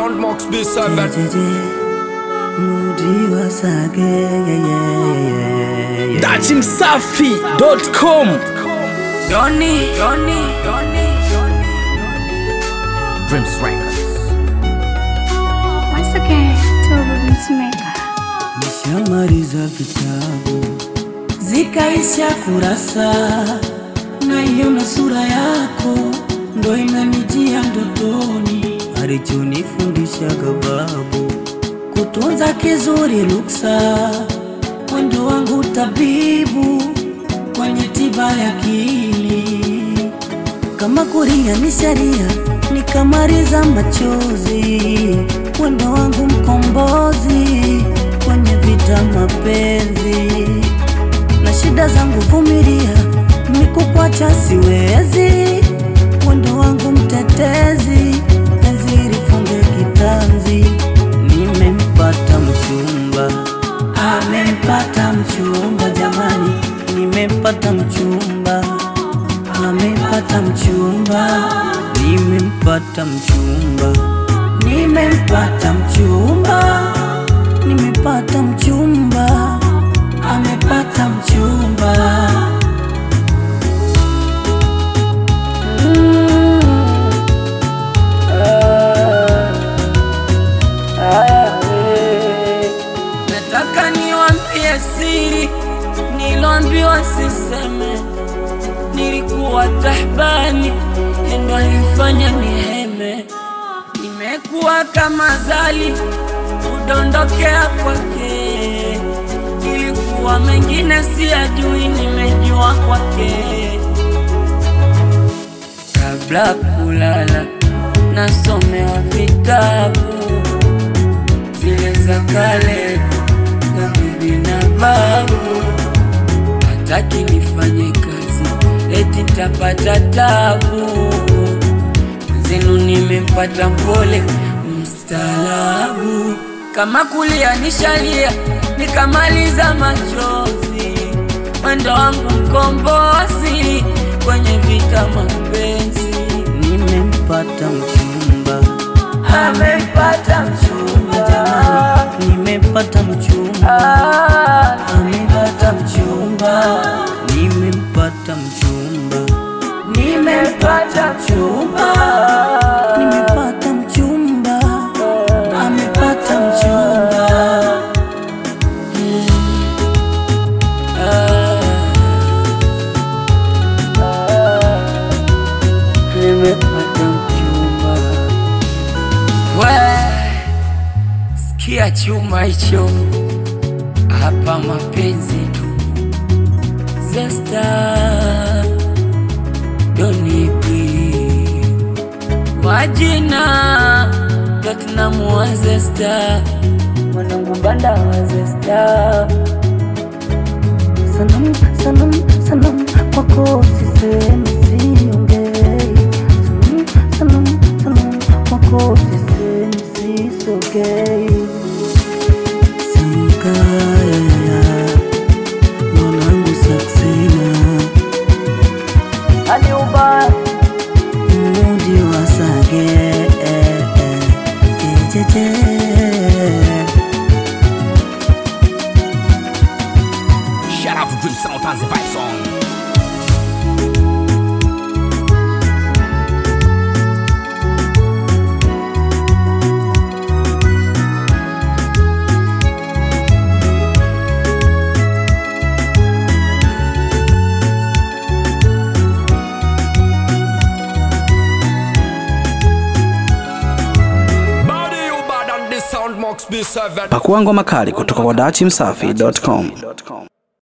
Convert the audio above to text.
Soundbox B7 dachimsafi.com Doni, Doni, Doni, Doni, Dreams Records Once again, Turbo Beatsmaker. Nishamaliza vitabu zikaisha kurasa, naiona sura yako ndo inanijia ndotoni, alichonifundishaga babu kutunza kizuri luksa, mwendo wangu tabibu kwenye tiba ya akili kama kuria ni sharia, nikamaliza machozi, mwendo wangu mkombozi kwenye vita mapenzi, na shida zangu vumilia, nikukwacha siwezi, mwendo wangu mtetezi, penzi lifunge kitanzi, nimempata mchumba, amempata mchumba, jamani, nimempata mchumba amepata mchumba, nimempata mchumba, nimempata mchumba, nimepata mchumba, amepata mchumba. Nataka niwaambie siri niloambiwa siseme. Nilikuwa tahbani, endo alifanya niheme. Nimekuwa kama zali, kudondokea kwake. Ilikuwa mengine siyajui, nimejua kwake. Kabla kulala, nasomewa vitabu zile za kale za bibi na babu. Hataki nifanye kazi, eti tapata tabu. Zenu nimempata mpole mstaalabu, kama kulia nishalia, nikamaliza machozi. Mwendo wangu mkombozi kwenye vita mapenzi. Nimempata mchumba, amempata mchumba, jamani, nimempata mchumba, amepata mchumba, nimempata mchumba, nimempata mchumba, nimepata mchumba, amepata mchumba. Nimepata mchumba. We, sikia chuma hicho hapa, mapenzi tu. Zesta donipi wajina Platinum wa Zesta, mwanangu banda wa Zesta. Sanam, sanam, sanam, kwako sisemi siongei. Sanam, sanam, sanam, kwako sisemi sisogei. Sankaya, mwanangu Saksina, mudi wa Sage, jejeje. Shout out to Dream Sound and the Vibe Song Body you bad on this Soundbox B7 pakua ngoma kali kutoka kwa dachimsafi.com